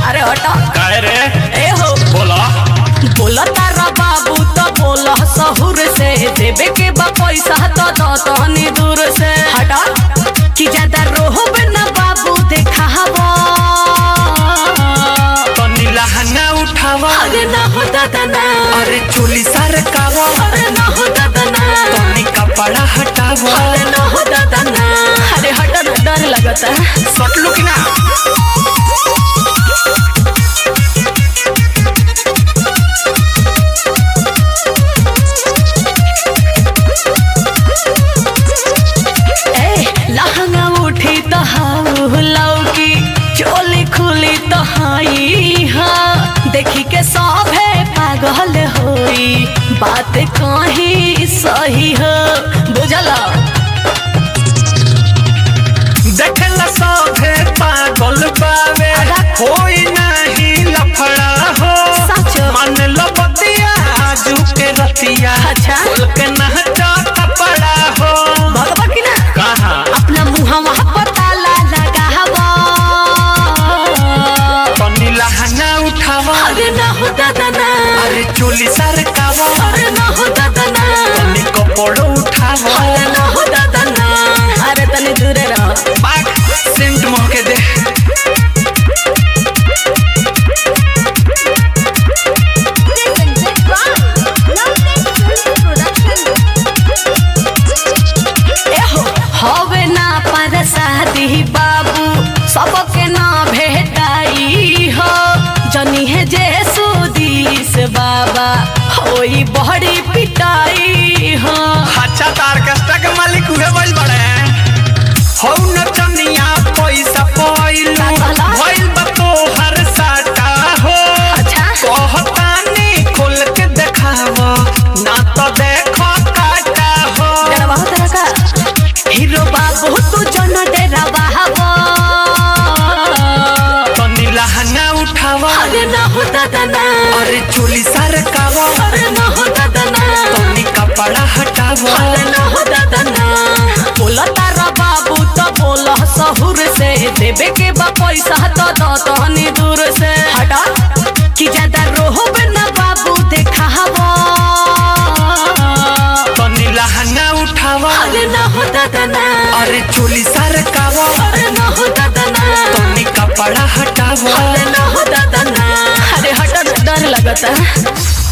अरे हटा काहे रे ए हो बोला बोला तारा बाबू तो बोला सहुर से देवे के बा पैसा तो दो तहनी दूर से हटा कि ज्यादा रोहब ना बाबू देखावा तनी लहंगा उठावा अरे ना हो दादा ना अरे चोली सरकावा अरे ना हो दादा ना तनी कपड़ा हटावा अरे ना हो दादा ना अरे हटा ना डर लगता है सटलू कि ना ए लहंगा उठी तो हाउ लौकी चोली खुली तो हाई हा देखी के सभे पागल होई बात कहीं सही हो बुझला देखेला सभे पागल बावे होई नाही लफड़ा हो सच मन लो बतिया आजू के रतिया अच्छा। खोल के नहटा कपड़ा हो भगवा की ना कहाँ अपना मुहवा पर ताला लगावा तनी लहंगा उठावा अरे ना हो दादा ना अरे चोली सरकावा अरे ना हो दादा ना तनी कपड़ा उठावा अरे ना हो दादा ना अरे तनी दूरे रहो बाग सेंट महके दे एहो हवे ना पर शादी बाबू सबके ना भेटाई हो जनी है जे सुदीस बाबा होई बड़ी पिटाई हो अच्छा तार कष्टा के मालिक उहे बल बड़े हौ नचनिया पैसा पइलू का कहला? भइल बा तोहर साटा हो अच्छा कहतानी खोल के देखावा ना तो देखो काटा हो डरवा हो तरह का हीरो बाबू तू जन डरावा हवा तनी लहंगा उठावा अरे ना हो दादा ना अरे चोली सरकावा अरे ना हो दादा ना तनी कपड़ा हटावा अरे ना हो दादा ना बोला तारा बाबू तो बोला सहुर से देवे के बा पैसा तो दो तहनी दूर से हटा कि ज्यादा रोहब ना बाबू देखावा तनी लहंगा उठावा अरे ना हो दादा ना अरे चोली सरकावा अरे ना हो दादा ना तनी कपड़ा हटावा अरे ना हो दादा ना अरे हटा ना, डर लगता है